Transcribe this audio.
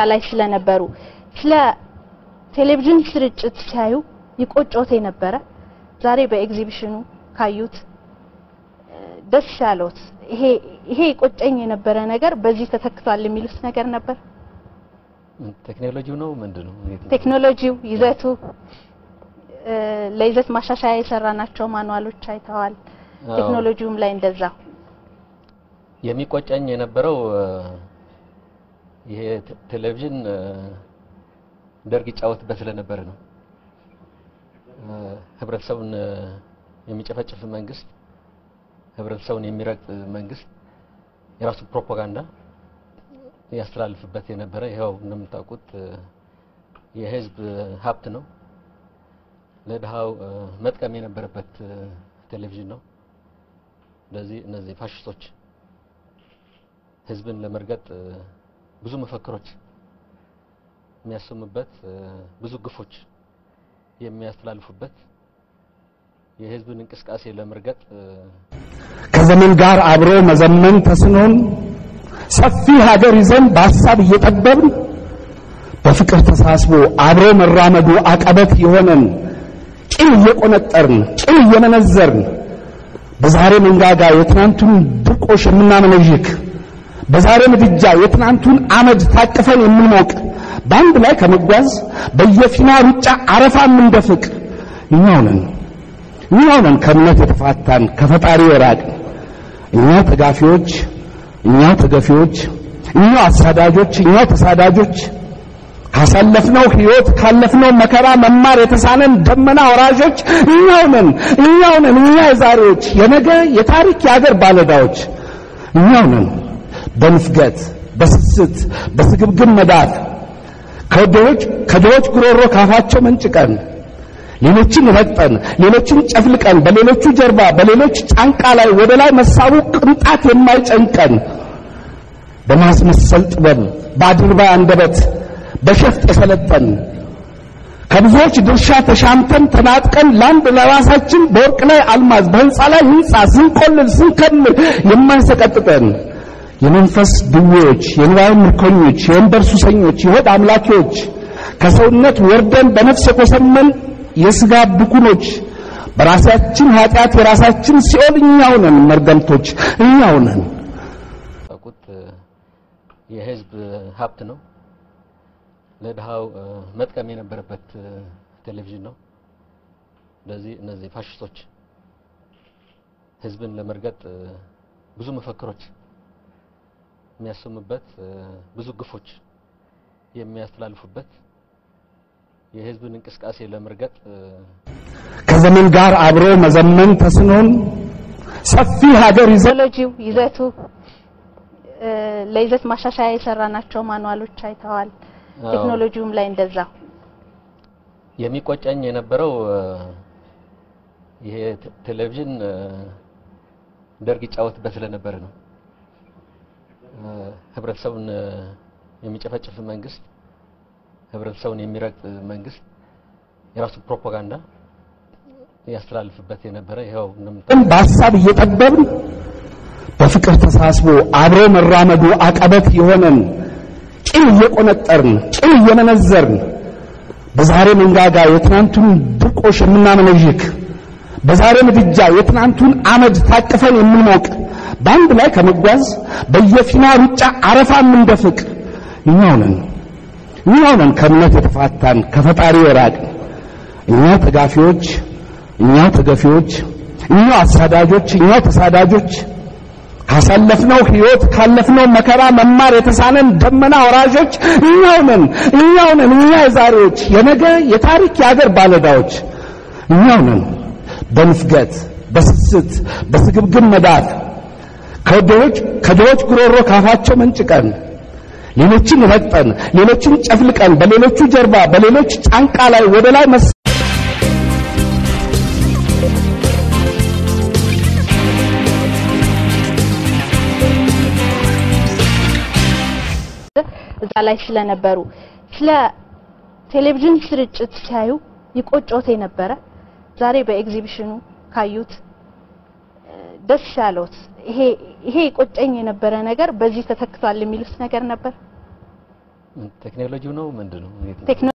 ላይ ስለነበሩ ስለ ቴሌቪዥን ስርጭት ሲያዩ ይቆጮት የነበረ ዛሬ በኤግዚቢሽኑ ካዩት ደስ ያለውት ይሄ ይሄ ይቆጨኝ የነበረ ነገር በዚህ ተተክቷል የሚሉት ነገር ነበር? ቴክኖሎጂው ነው ምንድን ነው? ቴክኖሎጂው፣ ይዘቱ፣ ለይዘት ማሻሻያ የሰራናቸው ማኑዋሎች አይተዋል። ቴክኖሎጂውም ላይ እንደዛ የሚቆጨኝ የነበረው ይሄ ቴሌቪዥን ደርግ ይጫወትበት ስለነበረ ነው። ህብረተሰቡን የሚጨፈጭፍ መንግስት፣ ህብረተሰቡን የሚረግጥ መንግስት የራሱ ፕሮፓጋንዳ ያስተላልፍበት የነበረ ይኸው እንደምታውቁት የህዝብ ሀብት ነው። ለድሃው መጥቀም የነበረበት ቴሌቪዥን ነው። ስለዚህ እነዚህ ፋሽስቶች ህዝብን ለመርገጥ ብዙ መፈክሮች የሚያሰሙበት ብዙ ግፎች የሚያስተላልፉበት የህዝብን እንቅስቃሴ ለመርገጥ ከዘመን ጋር አብሮ መዘመን ተስኖን ሰፊ ሀገር ይዘን በሀሳብ እየጠበብን በፍቅር ተሳስቦ አብሮ መራመዱ አቀበት የሆነን ቂም እየቆነጠርን ቂም እየመነዘርን በዛሬ መንጋጋ የትናንቱን ድርቆሽ የምናመነዥክ በዛሬ ምድጃ የትናንቱን አመድ ታቅፈን የምንሞቅ በአንድ ላይ ከመጓዝ በየፊና ሩጫ አረፋ የምንደፍቅ እኛው ነን እኛው ነን ከእምነት የተፋታን ከፈጣሪ የራቅን እኛው ተጋፊዎች እኛው ተገፊዎች እኛው አሳዳጆች እኛው ተሳዳጆች ካሳለፍነው ህይወት ካለፍነው መከራ መማር የተሳነን ደመና ወራዦች እኛው ነን እኛው ነን እኛ የዛሬዎች የነገ የታሪክ የአገር ባለዳዎች እኛው ነን በንፍገት በስስት በስግብግብ መዳፍ ከድሆች ከድሆች ጉሮሮ ካፋቸው መንጭቀን ሌሎችን ረግጠን ሌሎችን ጨፍልቀን በሌሎቹ ጀርባ በሌሎች ጫንቃ ላይ ወደ ላይ መሳቡ ቅንጣት የማይጨንቀን በማስመሰል ጥበብ በአድርባይ አንደበት በሸፍጥ የሰለጠን ከብዙዎች ድርሻ ተሻምተን ተናጥቀን ለአንድ ለራሳችን በወርቅ ላይ አልማዝ በህንፃ ላይ ህንፃ ስንቆልል ስንከምር የማይሰቀጥጠን የመንፈስ ድዌዎች የንዋይ ምርኮኞች የወንበር ሱሰኞች የሆድ አምላኪዎች ከሰውነት ወርደን በነፍስ የቆሰመን የስጋ ብኩኖች በራሳችን ኃጢአት የራሳችን ሲኦል እኛው ነን መርገምቶች እኛው ነን ታውቁት የህዝብ ሀብት ነው ለድሃው መጥቀም የነበረበት ቴሌቪዥን ነው ስለዚህ እነዚህ ፋሽስቶች ህዝብን ለመርገጥ ብዙ መፈክሮች የሚያሰሙበት ብዙ ግፎች የሚያስተላልፉበት የህዝብን እንቅስቃሴ ለመርገጥ ከዘመን ጋር አብሮ መዘመን ተስኖን ሰፊ ሀገር ይዘን ቴክኖሎጂው፣ ይዘቱ፣ ለይዘት ማሻሻያ የሰራናቸው ማኑዋሎች አይተዋል። ቴክኖሎጂውም ላይ እንደዛ የሚቆጨኝ የነበረው ይሄ ቴሌቪዥን ደርግ ይጫወትበት ስለነበረ ነው። ህብረተሰቡን የሚጨፈጭፍ መንግስት፣ ህብረተሰቡን የሚረግጥ መንግስት የራሱ ፕሮፓጋንዳ ያስተላልፍበት የነበረ ይኸው እንደምታውቁት በሀሳብ እየጠበብን በፍቅር ተሳስቦ አብሮ መራመዱ አቀበት የሆነን ቂም እየቆነጠርን ቂም እየመነዘርን በዛሬ መንጋጋ የትናንቱን ድርቆሽ የምናመነዥክ በዛሬ ምድጃ የትናንቱን አመድ ታቅፈን የምንሞቅ በአንድ ላይ ከመጓዝ በየፊና ሩጫ አረፋ የምንደፍቅ እኛው ነን እኛው ነን ከእምነት የተፋታን ከፈጣሪ የራቅን እኛው ተጋፊዎች እኛው ተገፊዎች እኛው አሳዳጆች እኛው ተሳዳጆች ካሳለፍነው ህይወት ካለፍነው መከራ መማር የተሳነን ደመና ወራዦች እኛው ነን እኛው ነን እኛ የዛሬዎች የነገ የታሪክ የአገር ባለዳዎች እኛው ነን በንፍገት በስስት በስግብግብ መዳፍ ከድሆች ከድሆች ጉሮሮ ካፋቸው መንጭቀን ሌሎችን ረግጠን ሌሎችን ጨፍልቀን በሌሎቹ ጀርባ በሌሎች ጫንቃ ላይ ወደ ላይ መስ እዛ ላይ ስለነበሩ ስለ ቴሌቪዥን ስርጭት ሲያዩ ይቆጮት የነበረ ዛሬ በኤግዚቢሽኑ ካዩት ደስ ያለውት ይሄ ይሄ ይቆጨኝ የነበረ ነገር በዚህ ተተክቷል የሚሉት ነገር ነበር? ቴክኖሎጂው ነው ምንድን ነው? ቴክኖ